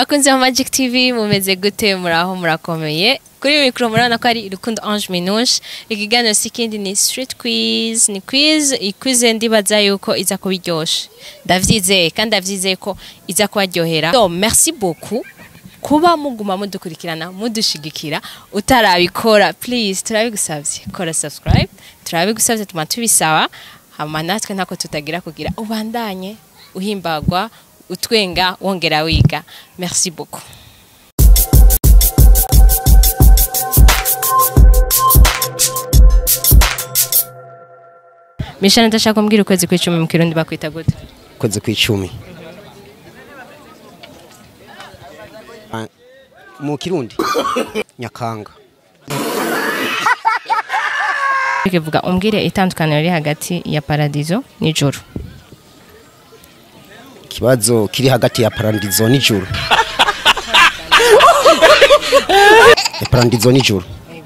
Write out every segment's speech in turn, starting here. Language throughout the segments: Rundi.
bakunzi ba Magic TV mumeze gute muraho murakomeye kuri mikoro murabona ko ari Rukundo Ange Minouche ikiganiro si ikindi ni street quiz ni quiz ikwize ndibaza yuko iza kuba iryoshe ndavyizeye kandi ndavyizeye ko iza kubaryohera so merci beaucoup kuba muguma mudukurikirana mudushigikira utarabikora please turabigusavye kora subscribe turabigusavye tuma tubisaba hama natwe ntako tutagira kugira ubandanye uhimbagwa utwenga wongera wiga merci beaucoup Mishana ndashaka kumbwira ukwezi kw'icumi mu kirundi bakwita gute kwezi kw'icumi Ah, mu kirundi nyakanga kivuga umbwire itandukaniro riri hagati ya paradizo n'ijuru ikibazo kiri hagati ya parandizo n'ijuru ya parandizo n'ijuru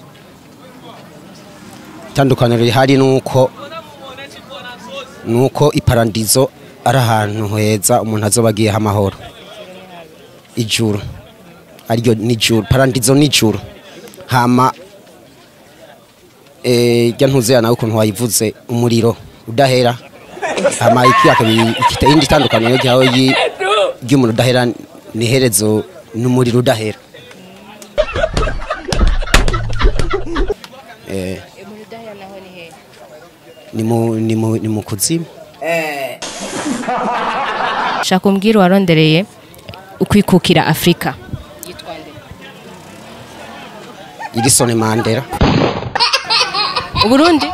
itandukaniro rihari nuko nuko iparandizo ari ahantu heza umuntu azoba agiyeho amahoro ijuru ariryo n'ijuru parandizo n'ijuru hama eh jya ntuzera nawe ukuntu wayivuze umuriro udahera hama ikiyaka ikita indi tandukaniro ryaho yi- ry'umuriro udahera ni herezo n'umuriro udahera eh ni mu ni mu ni mu kuzimu shaka umbwire warondereye ukwikukira afurika irisone mandela uburundi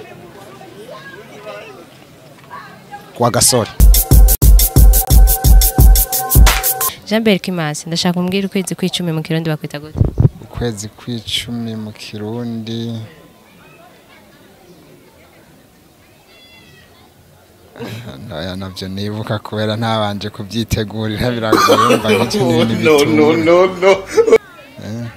kwa gasore jean bert kimasi ndashaka umbwire ukwezi kw'icumi mu kirundi bakwita gute ukwezi kw'icumi mu kirundi naya navyo nibuka kubera ntabanje kubyitegurira biragoye mba nk'icyo n'ibindi bitura Eh.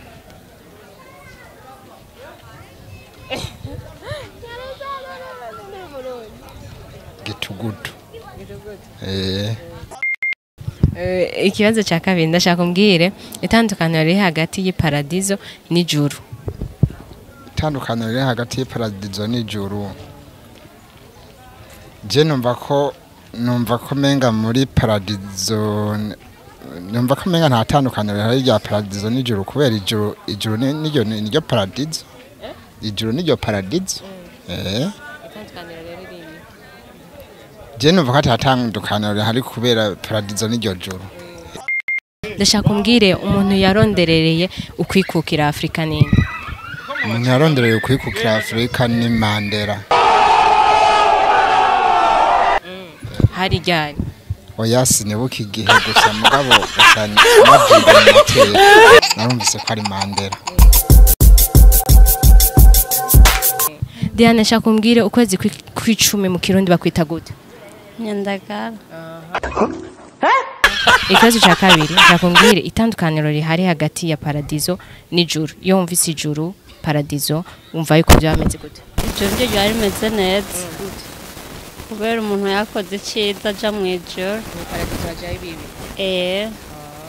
gitugutu eh Eh, ikibazo cya kabiri ndashaka umbwire itandukaniro riri hagati y'iparadizo n'ijuru itandukaniro riri hagati y'iparadizo n'ijuru je numva ko numva ko menga muri paradizo numva ko menga nta tandukaniro rihari rya paradizo n'ijuru kubera ijuru ijuru ni- niryo niryo paradizo ijuru niryo paradizo eh je numva ko ata tandukaniro rihari kubera paradizo n'iryo juru ndashaka umbwire umuntu yaronderereye ukwikukira afurika nini umuntu yarondereye kwikukira afurika ni mandela hari ryari oya sinibuka igihe gusa mugabo gusa nabyiga mu mateka narumvise ko ari mandela diane ndashaka umbwire ukwezi kw'i- kw'icumi mu kirundi bakwita gute nyandagara ikibazo cya kabiri ndashaka umbwire itandukaniro rihari hagati ya paradizo n'ijuru iyo wumvise ijuru paradizo wumva yuko byaba bimeze gute ijoro ryo ryari rimeze neza kubera umuntu yakoze icyiza aja mu ijoro eh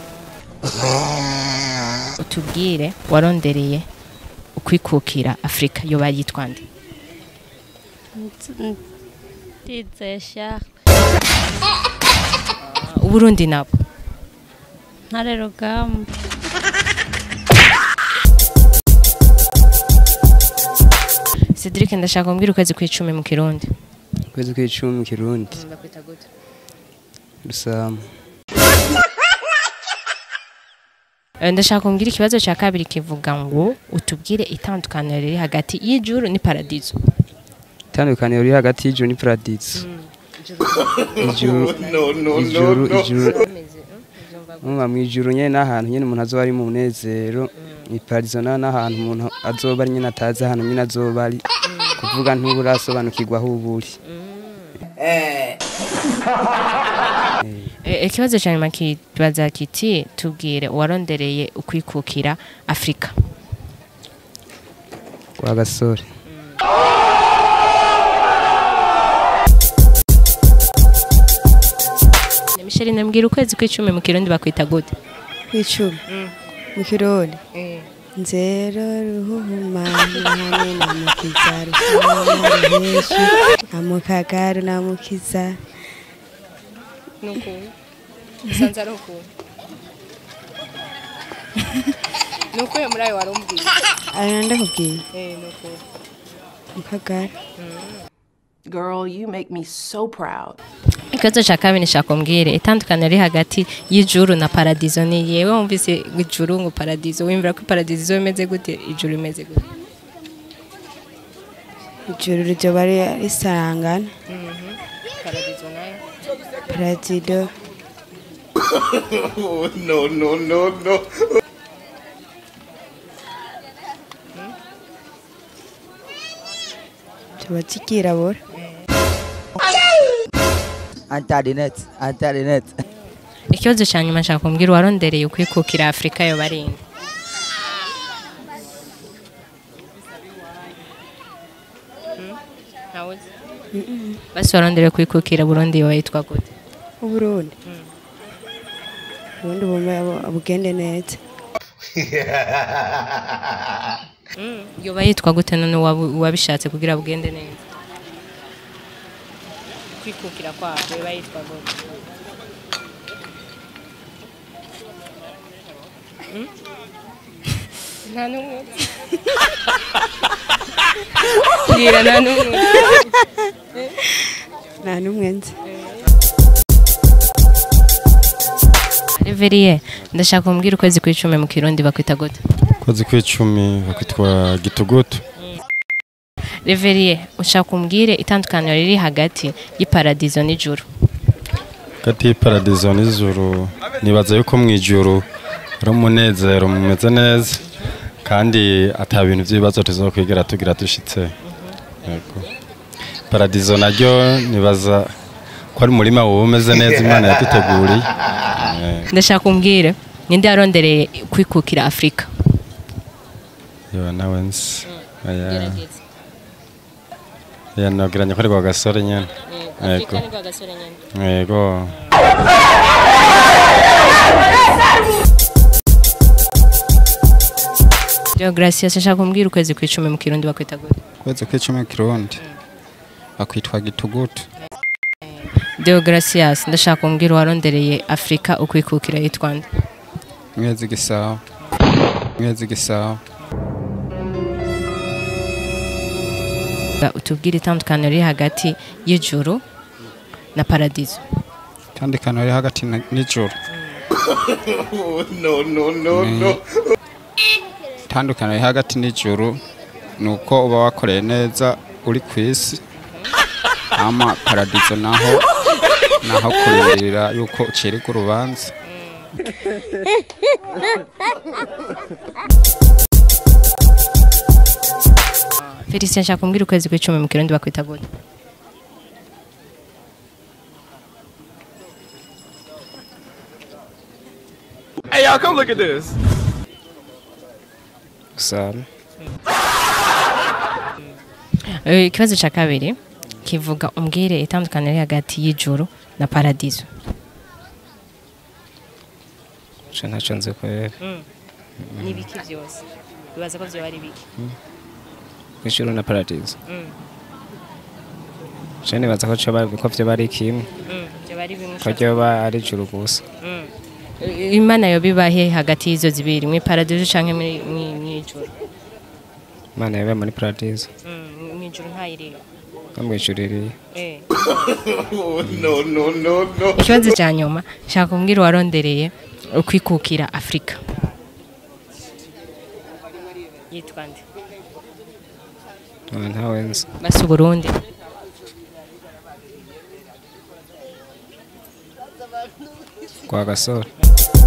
utubwire warondereye ukwikukira afurika yo bayitwa nde ndizesha uburundi nabo ntare rugamba cedric ndashaka umbwire ukwezi kw'icumi mu kirundi kwezi kw'icumi mu kirundi rusama Eh, ndashaka umbwire ikibazo cya kabiri kivuga ngo utubwire itandukaniro riri hagati y'ijuru n'iparadizo itandukaniro riri hagati y'ijuru n'iparadizo ijuru ijuru ijuru Mwumva mu ijuru nyene n'ahantu nyene umuntu azoba ari mu munezero iparadizo naho n'ahantu umuntu azoba ari nyene atazi ahantu nyene azoba ari kuvuga ntuburasobanukirwa aho uba uri Eh, ikibazo cya nyuma kibaza kiti tubwire uwarondereye ukwikukira afurika kwa gasore Michel nambwira ukwezi kw'icumi mu kirundi bakwita gute kw'icumi mu kirundi nzero ruhumani hamwe na mukiza rushana ruheshi na mukagaru na mukiza nukuntu usanze ari ukuntu ni ukuye muri ayo wari umbwiye aya ndakubwiye eh ni ukuntu mukagaru Girl, you make me so proud. ikibazo cya kabiri nshaka umbwire itandukaniro riri hagati y'ijuru na paradizo ni yewe wumvise ijuru ngo paradizo wumvira ko paradizo imeze gute ijuru imeze gute ijuru ryoba ri- risarangana paradizo nayo paradido no, no, no, no. zoba zikirabura Antarinete, antarinete. ikibazo cya nyuma nshaka kumbwira uwarondereye ukwikukira afurika yo barinda basi warondereye kwikukira burundi yo yitwa gute uburundi ubundi bume bugende neza yoba yitwa gute none uwabu- uwabishatse kugira bugende neza kwikukira kwabo yoba yitwa gute Mm? nta n'umwe mbwira nta n'umwe nta n'umwe nzi reveriye ndashaka kumbwira ukwezi kw'icumi mu kirundi bakwita gute kwezi kw'icumi bakitwa gitugutu reveriye ushaka kumbwire itandukaniro riri hagati y'iparadizo n'ijuru hagati y'iparadizo n'ijuru nibaza yuko mu ijuru ari umunezero mumeze neza kandi ata bintu by'ibibazo tuzokwigera tugira dushitse Yego. paradizo naryo nibaza ko ari umurima wowe umeze neza imana yaduteguriye Eh, ndashaka kumbwire ninde yarondereye kwikukira afurika yo nawe nzi Oya. ya nogiranye ko ari kwa gasore nyene yego yego Deogratias nshaka kumbwira ukwezi kw'icumi mu kirundi bakwita gute kwezi kw'icumi kirundi bakwitwa gitugutu Deogratias ndashaka kumbwira uwarondereye afurika ukwikukira yitwa nde mwezi gisabo mwezi gisabo utubwire itandukaniro riri hagati y'ijuru na paradizo itandukano riri hagati na- n'ijuru no, no, no, no. itandukano riri hagati n'ijuru ni uko uba wakoreye neza uri ku isi hama paradizo naho naho kurindirira yuko ucirika urubanza Felicien nshaka kumbwira ukwezi kw'icumi mu kirundi bakwita gute Hey, y'all, come look at this. gusana Eh, ikibazo cya kabiri kivuga umbwire itandukaniro riri hagati y'ijuru na paradizo nca ntacyo nzi kubera ni ibiki byose bibaza ko byoba ari biki ijuru na paradizo nca nibaza ko coba ko vyoba ari kimwe byoba ari bimwe ko ryoba ari ijuru gusa imana yo bibahe hagati y'izo zibiri mu paradizo cyangwa mu ijuru imana yabaye muri paradizo mu ijuru ntayireba no mu ijuru iriyo no, no, no, no. ikibazo cya nyuma nshaka kumbwira uwarondereye ukwikukira afurika yitwa nde Ah, ntawe nzi basi uburundi kwa gasore